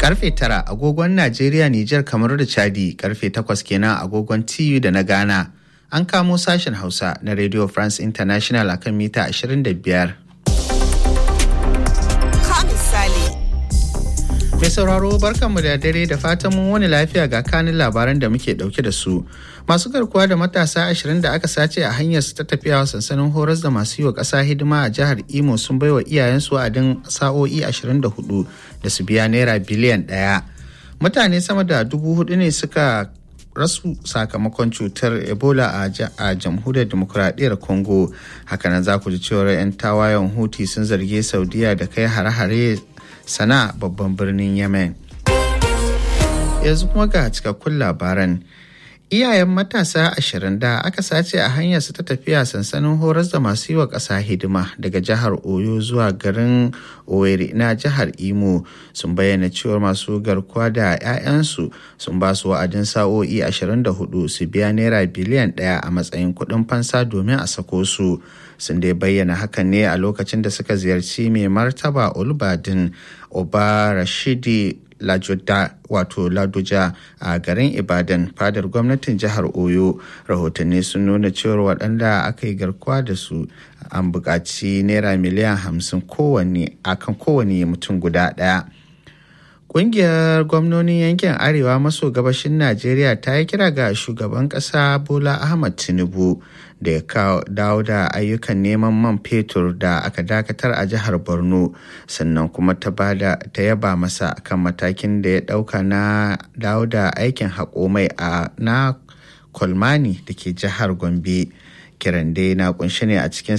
Karfe tara agogon Najeriya, Nijar, kamar da Chadi, karfe takwas kenan agogon TU da na Ghana. An kamo sashen Hausa na Radio France International akan mita 25. Mai sauraro barkanmu da dare da fatan mun wani lafiya ga kanin labaran da muke dauke da su. Masu garkuwa da matasa ashirin da aka sace a hanyar su ta tafiya sansanin horas da masu yi wa ƙasa hidima a jihar Imo sun baiwa iyayensu wa'adin sa'o'i 24 da su biya naira biliyan ɗaya. Mutane sama da dubu hudu ne suka rasu sakamakon cutar ebola a jamhuriyar demokuraɗiyyar congo hakanan za ku ji cewar 'yan tawayen huti sun zargi saudiya da kai hare-hare sana babban birnin yemen yanzu kuma ga cikakkun labaran iyayen matasa ashirin da aka sace a hanyar su ta tafiya sansanin horas da masu yi wa ƙasa hidima daga jihar oyo zuwa garin owerri na jihar imo sun bayyana cewar masu garkuwa da 'ya'yansu sun ba su wa'adin sa'o'i 24 su biya naira biliyan ɗaya a matsayin kuɗin fansa domin a sako su sun dai bayyana hakan ne a lokacin da suka ziyarci mai martaba olbadin oba rashidi lajoda wato ladoja a garin ibadan fadar gwamnatin jihar oyo rahotanni sun nuna cewar waɗanda aka yi garkuwa da su an buƙaci naira miliyan hamsin kowanne akan kowane mutum guda ɗaya Ƙungiyar gwamnonin yankin Arewa maso gabashin Najeriya ta yi kira ga shugaban ƙasa Bola Ahmad Tinubu da ya dawo da ayyukan neman man fetur da aka dakatar a jihar Borno sannan kuma ta yaba masa kan matakin da ya ɗauka na dawo da aikin haƙo mai a na Kolmani da ke jihar Gombe. Kiran dai na kunshi ne a cikin